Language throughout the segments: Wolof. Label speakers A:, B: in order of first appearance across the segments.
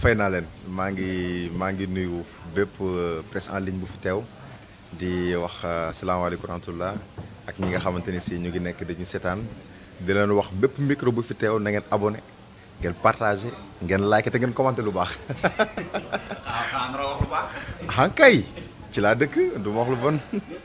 A: fay naa leen maa ngi maa ngi nuyu bépp presse en ligne bu fi teew di wax salaamaaleykum rahmatullah ak ñi nga xamante ni si ñu ngi nekk dañu seetaan di leen wax bépp micro bu fi teew na ngeen abonné ngeen partagé ngeen like te ngeen commenté lu baax.
B: ah ah wax lu baax.
A: ah kay ci laa dëkk du ma wax lu bon.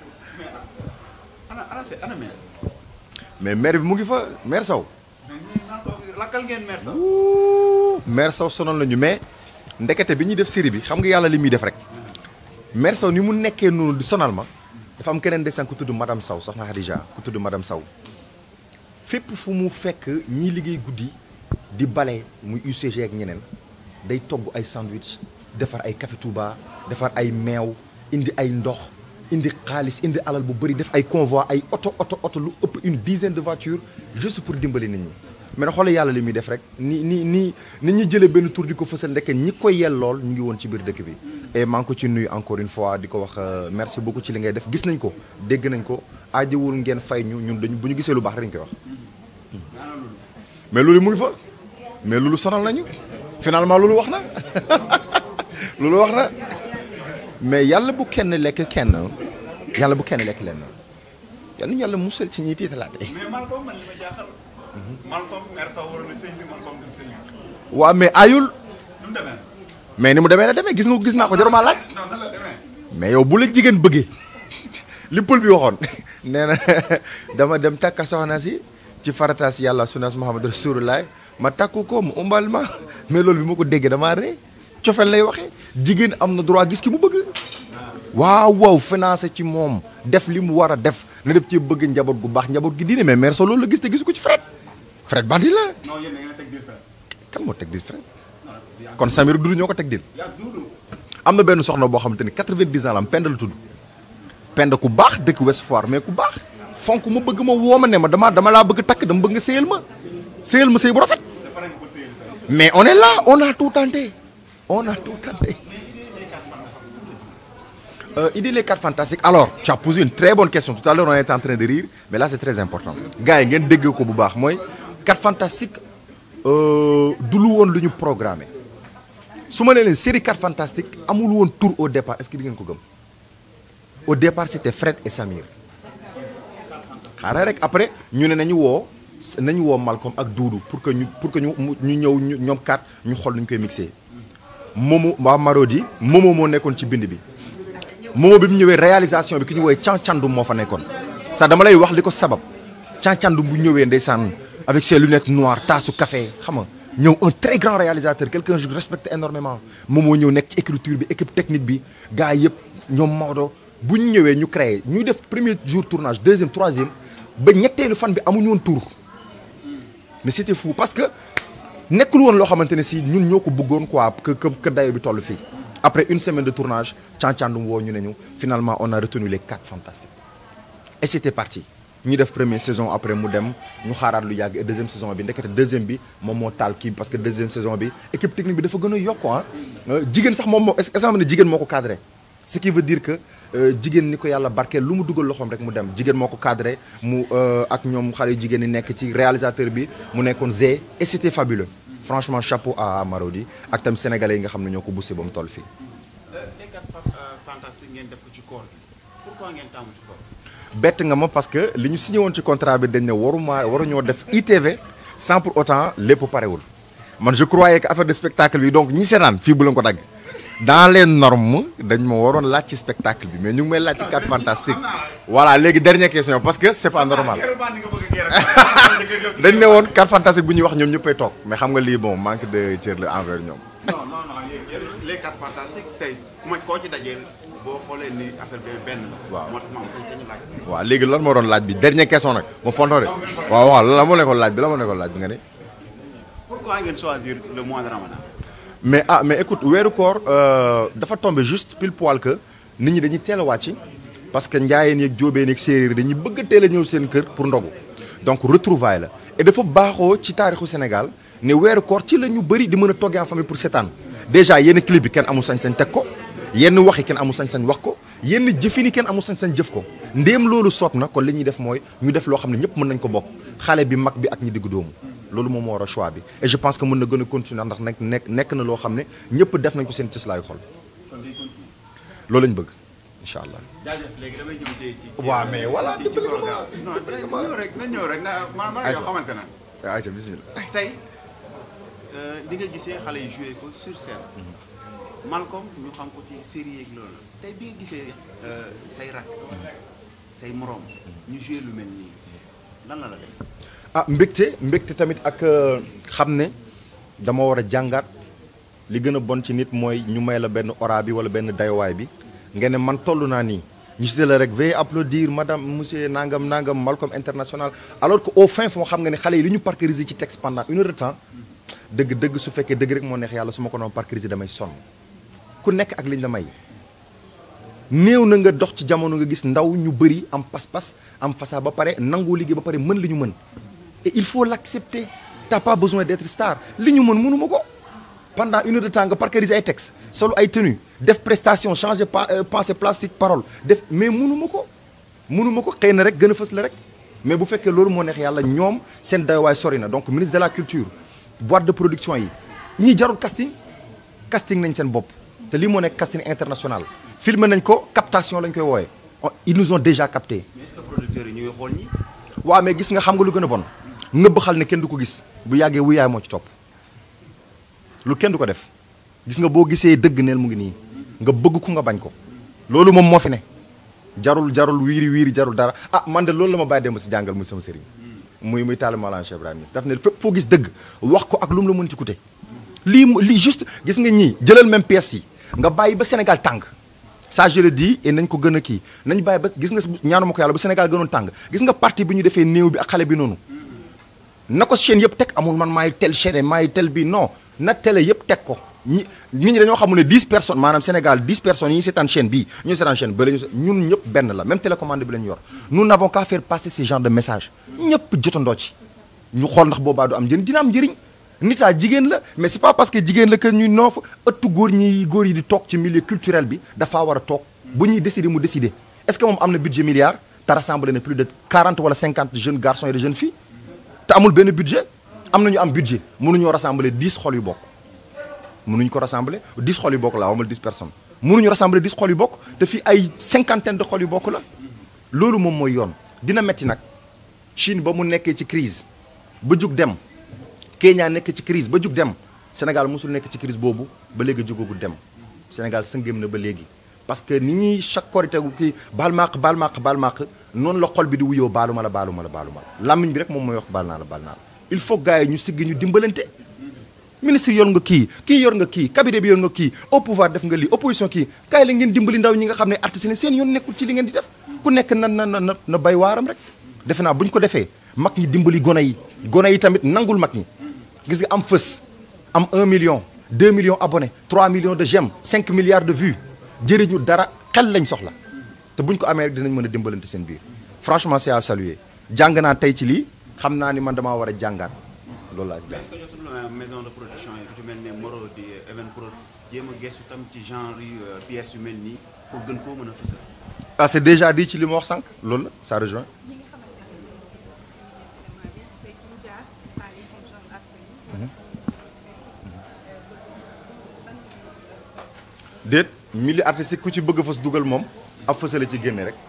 B: ana ana ana maire.
A: mais maire bi mu ngi fa maire Sow.
B: lakkal ngeen maire sax.
A: maire Sow sonal nañu mais ndekete bi ñuy def série bi xam nga yàlla li muy def rek. maire Sow ni mu nekkee noonu di sonal ma dafa am keneen desaan ku tudd madame Sow soxna Khadija ku tudd madame Sow fépp fu mu fekk ñiy liggéey guddi di bale muy UCG ak ñeneen day togg ay sandwich defar ay café Touba defar ay meew indi ay ndox indi xaalis indi alal bu bëri def ay convoi ay oto oto oto lu ëpp une dizaine de voitures juste pour dimbali nit ñi mais nag xoolal yàlla li muy def rek ni ni ni nit ñi jëlee benn tour di ko fësal ndeke ñi koy yellool ñu ngi woon ci biir dëkk bi et maa ngi ko ci nuyu encore une fois di ko wax merci beaucoup ci li ngay def gis nañ ko dégg nañ ko aajowul ngeen fay ñu ñun dañu bu ñu gisee lu baax rek dañu koy wax mais loolu mu ngi fa mais loolu sonal nañu finalement loolu wax na loolu wax na mais yàlla bu kenn lekk kenn yàlla bu kenn lekk lenn yàlla ñu yàlla musal ci ñiy tiitalaate
B: mais Malcom man li ma jaaxal. Malcom maire sax waroon na sëy si Malcom dem sëy.
A: waaw mais ayul
B: nu mu demee.
A: mais ni mu demee la demee gis nga gis naa ko jaruma laaj
B: non nan la demee.
A: mais yow bu la jigéen bëggee li pël bi waxoon nee na dama dem takka soxna si ci farataas yàlla sunas Muhammad rasulullah ma takku ko mu umbal ma mais loolu bi ma ko déggee damaa ree cofeel lay waxee jigéen am na droit gis ki mu bëgg waaw waaw financé ci moom def li mu war a def na def ci bëgg njaboot gu baax njaboot gi diine mais mère so loolu la gis te gisu ko ci Fred Fred bandi la
B: non yéen da ngeen a teg biir fenn.
A: kan moo teg dil Fred kon Samir Doudou ñoo ko teg dil
B: yaa duudu.
A: am na benn soxna boo xamante ni 90 ans la am pend la tudd pend ku baax dëkk West Foire mais ku baax fonk ma bëgg ma woo ma ne ma dama dama laa bëgg takk dama bëgg nga séyal ma séyal ma séy bu rafet
B: dafa nekk ba sëy
A: mais on est là on a tout tenté on a tout tenté Euh, idée les quatre fantastiques alors tu as posé une très bonne question tout à l'heure on était en train de rire mais là c'est très important gars yi ngeen dégg ko bu baax mooy quatre fantastiques euh, du lu woon lu ñu programmé su ma nee leen série quatre fantastiques amul woon tour au départ est-ce que di ngeen ko gëm au départ c'était Fred et Samir xaaral rek après ñu ne nañu woo nañu woo Malcolm ak Doudou pour que ñu pour que ñu mu- ñu ñëw ñu ñoom quatre ñu xool nu ñu koy mixé Momo waa Marodi Momo moo nekkoon ci bind bi Momo bi mu ñëwee réalisation bi ki ñu woowee Cancandum moo fa nekkoon sax dama lay wax li ko sabab Cancandum bu ñëwee ndeysaan avec ses lunettes noires taasu café xam nga ñëw un très grand réalisateur quelqu'un que je respecte énormément Momo ñëw nekk ci écriture bi équipe technique bi gars yëpp ñoom Maodo bu ñu ñëwee ñu créé ñuy def premier jour tournage deuxième troisième ba ñetteelu fan bi amuñu woon tour mais c'était fou parce que nekkul woon loo xamante ne si ñun ñoo ko bëggoon quoi que que que dayo bi toll fii après une semaine de tournage cancandum woo ñu ne ñu finalement on a retenu les quatre fantastiques et c'était parti ñu def première saison après mu dem ñu xaaraat lu yàgg et deuxième saison bi ndekete deuxième bi moom moo taal kii parce que deuxième saison bi équipe technique bi dafa gën a yokk ah jigéen sax moom moo est-ce que xam ne jigéen moo ko cadré ce qui veut dire que euh, jigéen ni ko yàlla barkeel lu mu dugal loxoom rek mu dem jigéen moo ko cadré mu euh, ak ñoom xale yu jigéen ñi nekk ci réalisateur bi mu nekkoon Zé et c'était fabuleux franchement chapeau à Marodi ak tam sénégalais yi nga xam ne ñoo ko boosté ba mu toll fii.
B: les quatre fantastiques ngeen def ko ci koor gi pourquoi ngeen tàmm ci koor
A: bett nga ma parce que li ñu signé woon ci contrat bi dañ ne waruma waruñoo def ITV sans pour autant lépp parewul man je croyais que affaire de spectacle bi donc ñi seetaan fii bu leen ko dagg dans les normes dañ ma waroon laaj ci spectacle bi mais ñu ngi may laaj ci quatre fantastiques voilà léegi dernière question parce que c'est pas normal
B: Keroog baa ni nga bëgg a gërëm.
A: dañ ne woon quatre fantastiques bu ñuy wax ñoom ñëppay toog mais xam nga lii bon manque de cër la envers ñoom
B: non non non yéen yéen les quatre fantastiques tey ku ma koo ci dajee boo xoolee ni affaire bi benn la.
A: Waaw.
B: moo tax ma am sañ-sañu laaj.
A: waaw léegi lan moo doon laaj bi dernière question nag ma fonto de waaw waaw lan moo nekkoon laaj bi la moo nekkoon laaj bi nga ne
B: pourquoi ngeen choisir le mois de Ramadan.
A: mais ah mais écoute weeru koor euh, dafa tombé juste pile poil que nit ñi dañuy teel a wàcc parce que njaayeen yeeg jóobeen yeeg séeréer dañuy bëgg a teel a ñëw seen kër pour ndogu donc retrouvaille la et dafa baaxoo ci taarixu Sénégal ne weeru koor ci la ñu bëri di mën a toggee en famille pour seetaan déjà yenn clip bi kenn amul sañ-sañ teg ko yenn wax yi kenn amul sañ-sañ wax ko yenn jëfin yi kenn amul sañ-sañ jëf ko ndéem loolu soob na kon li ñuy def mooy ñu def loo xam ne ñëpp mën nañ ko bokk xale bi mag bi ak ñi diggu doomu loolu moom moo war a choix bi et je pense que mën na gën a continuer ndax nekk nekk nekk na loo xam ne ñëpp def nañ ko seen cëslaayu xol loolu lañ bëgg incha allah.
B: jaajëf léegi damay ñëw ci ci.
A: waaw mais voilà
B: ci ci programme non ñëw rek na ñëw rek na man man yoo xamante na
A: ayca bismillah.
B: tey di nga gisee xale yi joué ko sur scène. Malcolm ñu xam ko ci série yeeg loolu tey bi nga gisee say rak say morom ñu joué lu mel nii lan la la def.
A: ah mbégte mbégte tamit ak xam ne dama war a jàngaat li gën a bon ci nit mooy ñu may la benn ora bi wala benn dayowaay bi nga ne man toll naa nii ñu si la rek veuillez applaudir madame monsieur nangam nangam Malcolm international alors que au fin fond xam nga ne xale yi li ñu parcuriser ci texte pendant une heure de temps dëgg dëgg su fekkee dëgg rek moo neex yàlla su ma ko doon parcuriser damay sonn ku nekk ak liñ la may néew na nga dox ci jamono nga gis ndaw ñu bëri am pas-pas am fasaa ba pare nangoo liggéey ba pare mën li ñu mën et il faut l'accepter t'as pas besoin d'être star li ñu mën mënuma ko pendant une heure de temps nga parcuriser ay textes solo ay tenues def prestation changer pensée plastique parole def mais mënuma ko mënuma ko xëy na rek gën a fës la rek mais bu fekkee loolu moo neex yàlla ñoom seen dayowaay sori na donc ministre de la culture boîte de production yi ñii jarul casting casting nañ seen bopp te lii moo nekk casting international filmé nañ ko captation lañ koy wooye ils nous ont déjà capté
B: mais est-ce que producteurs yi ñu ngi xool ñi.
A: waaw mais gis nga xam nga lu gën a bon ngëbb xal ne kenn du ko gis bu yàggee wu yaay moo ci topp lu kenn du ko def gis nga boo gisee dëgg neel mu ngi nii nga bëgg ku nga bañ ko loolu moom moo fi ne jarul jarul wiiri wiiri jarul dara ah man de loolu la ma bàyyi dem si jàngal muy sama sëriñ muy muy taal Mawlana Cheikh Ibrahima daf ne fépp foo gis dëgg wax ko ak lu mu la mën ci coûter lii lii juste gis nga ñii jëlal même pièce yi nga bàyyi ba Sénégal tàng ça je le dis et nañ ko gën a kii nañ bàyyi ba gis nga ñaanuma ko yàlla ba Sénégal gënoon tàng gis nga parti bi ñu defee néew bi ak xale bi noonu na ko chaîne yëpp teg amul man maay tel chaîne maay tel bi non na télé yëpp teg ko ñi nit ñi dañoo xamul ne 10 personnes maanaam Sénégal 10 personnes yi seetaan chaîne bii ñu seetaan chaîne ba la ñu ñun ñëpp benn la même télécommande bi la ñu yor nous n'avons qu'à faire passer ce genre de message ñëpp jotandoo ci ñu xool ndax boobaa du am njëriñ dina am njëriñ nitaa jigéen la mais c'est pas parce que jigéen la que ñuy noof ëttu góor ñi góor yi di toog ci milieu culturel bi dafaa war a toog bu ñuy décider mu décider est-ce que moom am na budget milliard te rassemblé na plus de 40 wala 50 jeunes garçons et de jeunes filles te amul benn budget am nañu am budget mënuñoo rassembler 10 xol yu bokk mënuñu ko rassembler 10 xol yu bokk la amul 10 personnes mënuñu rassembler 10 xol yu bokk te fii ay cinquantaine de xol yu bokk la loolu moom mooy yoon dina metti nag Chine ba mu nekkee ci crise ba jug dem Kenya nekk ci crise ba jug dem Sénégal mosul nekk ci crise boobu ba léegi jugagu dem Sénégal sëngéem na ba léegi parce que ni ñuy chaque korité gu kii baal maaq baal maaq baal maaq noonu la xol bi di wuyoo baalu ma la baalu ma la baalu ma la làmmiñ bi rek moom mooy wax baal naa la baal naa la il faut gars yi ñu sigg ñu dimbalante ministre yor nga kii kii yor nga kii cabinet bi yor nga kii au pouvoir def nga lii opposition kii kaay la ngeen dimbali ndaw ñi nga xam ne artistes ne seen yoon nekkul ci li ngeen di def ku nekk na na na na bay waaram rek defe naa bu ñu ko defee mag ñi dimbali gone yi gone yi tamit nangul mag ñi gis nga am fës am 1 million 2 millions abonnés 3 millions de j'aime 5 milliards de vues jëriñu dara xel lañ soxla te buñ ko amee rek dinañ mën a dimbalante seen biir franchement c'est à saluer jàng naa tey ci lii xam naa ni man damaa war a jàngaat loolu laa ci
B: mais est-ce que jotul maison de production yi ku ci mel ne Moro di Even Prod jéem a gestu tam ci genre yu pièces yu mel nii pour gën koo mën a fësal.
A: ah c'est déjà dit ci li ma wax sànq loolu la ça rejoint déet milieu artistique ku ci bëgg a fës dugal moom ab fësale ci génne rek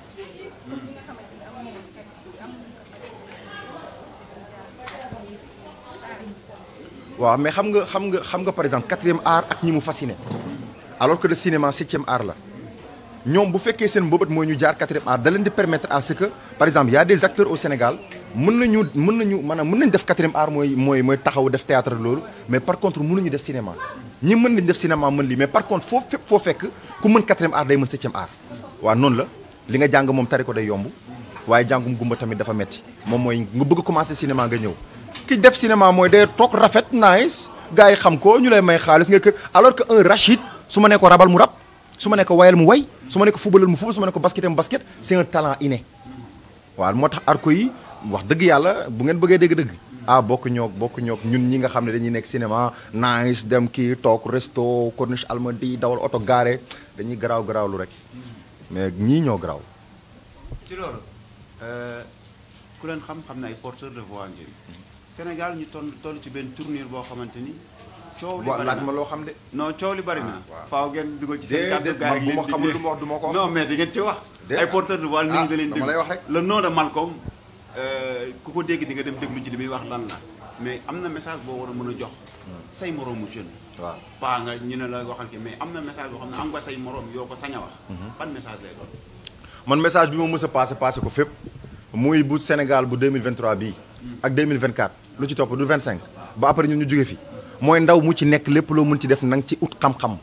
A: waaw mais xam nga xam nga xam nga par exemple quatrième art ak ñi mu fasciné alors que le cinéma septième art la ñoom bu fekkee seen mbëbët mooy ñu jaar quatrième art da leen di permettre à ce que par exemple y a des acteurs au Sénégal mën nañu mën nañu maanaam mën nañu def quatrième art mooy mooy mooy taxaw def théâtre loolu mais par contre mënuñu def cinéma ñi mën nañu def cinéma mën lii mais par contre foo fépp foo fekk ku mën quatrième art day mën septième art waaw noonu la li nga jàng moom tari ko day yomb waaye jàngum gumba tamit dafa metti moom mooy nga bëgg commencer cinéma nga ñëw ki def cinéma mooy day toog rafet nice gars yi xam ko ñu lay may xaalis nga kër alors que un Rachid su ma ne ko rabal mu rab su ma ne ko wayal mu way su ma ne ko fubalal mu fubal su ma ne ko basketal mu basket c'est un talent inné waaw moo tax arko yi wax dëgg yàlla bu ngeen bëggee dégg-dëgg ah bokk ñoog bokk ñoog ñun ñi nga xam ne dañuy nekk cinéma nice dem kii toog resto corniche almadi dawal oto garé dañuy garaaw garaawlu rek mais ñii ñoo garaaw
B: ci loolu ku leen xam xam na ay porteur de voix ngeen Sénégal ñu toll toll ci benn tournure boo xamante ni coow li
A: waaw
B: bari
A: laaj
B: na
A: ma loo xam de.
B: non coow li bari na
A: waaw.
B: faaw ngeen dugal ci seen kàddu
A: déedéet
B: gars
A: man
B: yi
A: bu ma
B: ngeen
A: xamul
B: di-
A: lu ma wax du ma ko wax.
B: non mais di ngeen ci wax
A: Déedéet.
B: ay porteur de voix nit ñi da leen
A: dama
B: déglu
A: lay wax rek.
B: le nom de Malcolm euh, ku ko dégg di nga dem déglu ci li muy wax lan la mais am na message boo war a mën a jox say moroomu jeune
A: waaw
B: paa nga ñu ne la waxal ki mais am na message boo xam ne am nga say moroom yoo ko sañ a wax ban message lay doon
A: man message bi ma mës a passé passé ko fépp muy bu Sénégal bu 2023 bii ak 2024 lu ci topp du 25 ba après ñun ñu jóge fi mooy ndaw mu ci nekk lépp loo mën ci def na nga ci ut xam-xam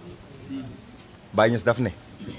A: Baye Niass daf ne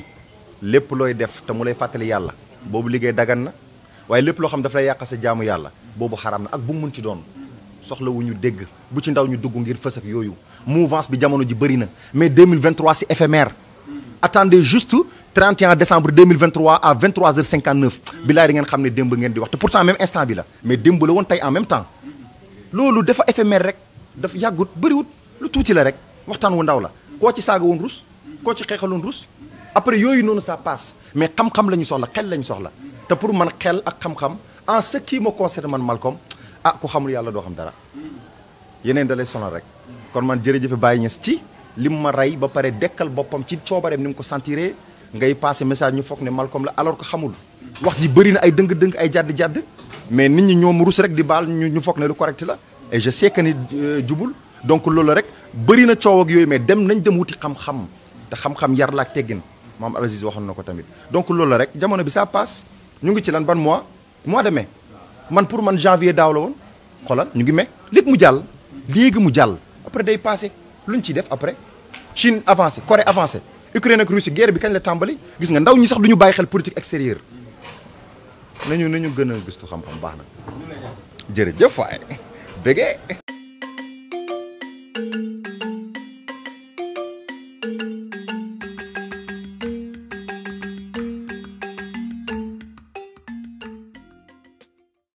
A: lépp looy def te mu lay fàttali yàlla boobu liggéey dagan na waaye lépp loo xam daf lay yàq sa jaamu yàlla boobu xaram na ak bu mu mën ci doon soxla wu ñu dégg bu ci ndaw ñu dugg ngir fës ak yooyu mouvance bi jamono ji bëri na mais 2023 c'est éphémère attendez juste 31 décembre 2023 à 23h59 bilaay di ngeen xam ne démb ngeen di wax te pourtant même instant bi la mais démb la woon tey en même temps loolu dafa éphémère rek dafa yàggut bëriwut lu tuuti la rek waxtaan wu ndaw la koo ci saaga woon rus koo ci xeexaloon rus après yooyu noonu ça passe mais xam-xam la ñu soxla xel la ñu soxla te pour man xel ak xam-xam en ce qui me concerne man Malcolm ah ku xamul yàlla doo xam dara yeneen da lay sonal rek kon man jërëjëf Baye Niass ci li mu ma rey ba pare dekkal boppam ci coobareem ni mu ko sentiree ngay passé message ñu foog ne Malcolm la alors que xamul wax ji bëri na ay dëng-dëng ay jàdd-jàdd mais nit ñi ñoom rus rek di baal ñu ñu foog ne lu correct la et je sais que ni euh, jubul donc loolu rek bëri na coow ak yooyu mais dem nañ dem wuti xam-xam te xam-xam yar la ak teggin maam Aziz waxoon na ko tamit donc loolu la rek jamono bi ça passe ñu ngi ci lan ban mois mois de mai man pour man janvier daaw la woon xoolal ñu ngi mai léegi mu jàll léegi mu jàll après day passé lu ñu ciy def après Chine avancé Corée avancé Ukraine ak Russie guerre bi kañ la tàmbali gis nga ndaw ñi sax du ñu bàyyi xel politique extérieure nañu nañu gën a gëstu xam-xam baax na jërëjëf waay bégee